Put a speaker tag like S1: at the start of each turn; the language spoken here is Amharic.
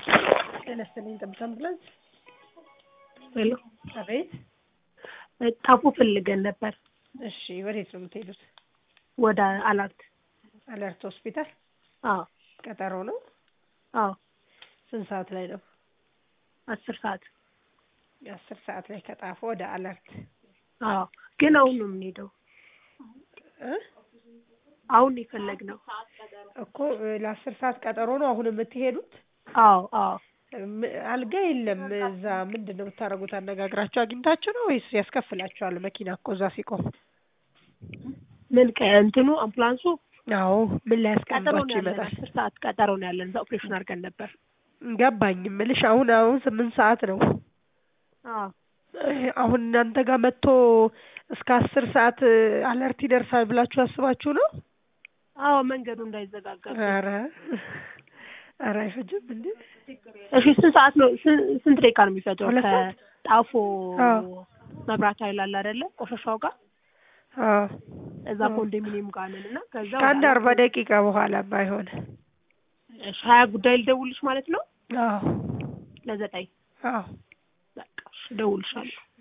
S1: ጤና ይስጥልኝ ጠብታ አምቡላንስ።
S2: ሄሎ
S1: አቤት።
S2: ታቦ ፈልገን ነበር
S1: እሺ፣ ወዴት ነው የምትሄዱት?
S2: ወደ አላርት።
S1: አለርት ሆስፒታል
S2: አዎ
S1: ቀጠሮ ነው።
S2: አዎ
S1: ስንት ሰዓት ላይ ነው?
S2: አስር ሰዓት
S1: አስር ሰዓት ላይ ከጣፎ ወደ አለርት
S2: አዎ ግን አሁን ነው የምንሄደው።
S1: እ
S2: አሁን የፈለግነው
S1: እኮ ለአስር ሰዓት ቀጠሮ ነው አሁን የምትሄዱት?
S2: አዎ አዎ
S1: ም- አልጋ የለም እዛ። ምንድን ነው የምታደርጉት? አነጋግራችሁ አግኝታችሁ ነው ወይስ ያስከፍላችኋል? መኪና እኮ እዛ ሲቆም።
S2: ምን ከእንትኑ አምቡላንሱ
S1: አዎ ምን ላይ
S2: ቀጠሮ ነው
S1: ያስቀምጧችሁ
S2: ያለን።
S1: ይመጣል?
S2: አስር ሰዓት ቀጠሮ ነው ያለን። እዛ ኦፕሬሽን አድርገን ነበር።
S1: ገባኝ እምልሽ አሁን አሁን ስምንት ሰዓት ነው።
S2: አዎ
S1: አሁን እናንተ ጋር መጥቶ እስከ አስር ሰዓት አለርት ይደርሳል ብላችሁ አስባችሁ ነው?
S2: አዎ መንገዱ እንዳይዘጋጋ።
S1: ኧረ ኧረ አይፈጅም እንዴ?
S2: እሺ ስንት ሰዓት ነው? ስን- ስንት ደቂቃ ነው የሚፈጀው?
S1: ሁለት ሰዓት?
S2: ከጣፎ
S1: አዎ።
S2: መብራት ኃይል አለ አይደለ? ቆሻሻው ጋር
S1: አዎ
S2: እዛ ኮንዶሚኒየም ጋር ነን እና ከዛ ወደ
S1: ከአንድ
S2: አላርት-
S1: አርባ ደቂቃ በኋላ ባይሆን
S2: እሺ ሀያ ጉዳይ ልደውልሽ ማለት ነው
S1: አዎ
S2: ለዘጠኝ
S1: አዎ
S2: በቃ እሺ እደውልሻለሁ።